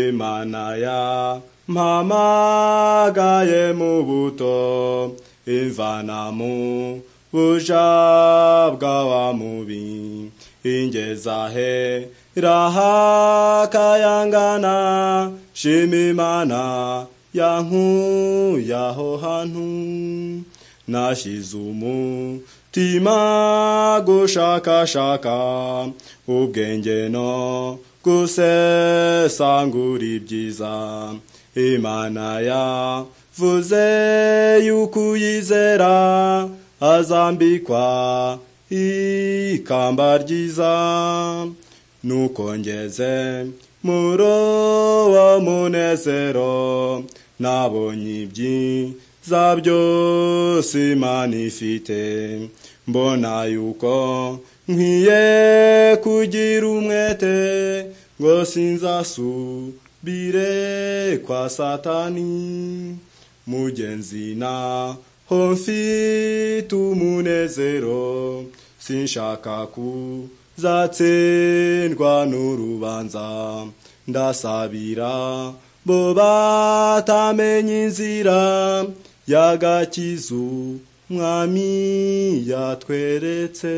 imana ya mpamagaye mu buto imvana mu buja bw'awa mubi ingeza he rahakayangana shima imana yankuye aho hantu nashize umutima gushakashaka ubwenge no gusesangura ibyiza imana yavuze yuko uyizera azambikwa ikamba ryiza nuko ngeze muri uwo munezero nabonye ibyiza byose imana ifite mbona yuko nkwiye kugira umwete ngo sinzasubire kwa satani mugenzi na ho mfite umunezero sinshaka kuzatsindwa n'urubanza ndasabira bo batamenya inzira y'agakiza umwami yatweretse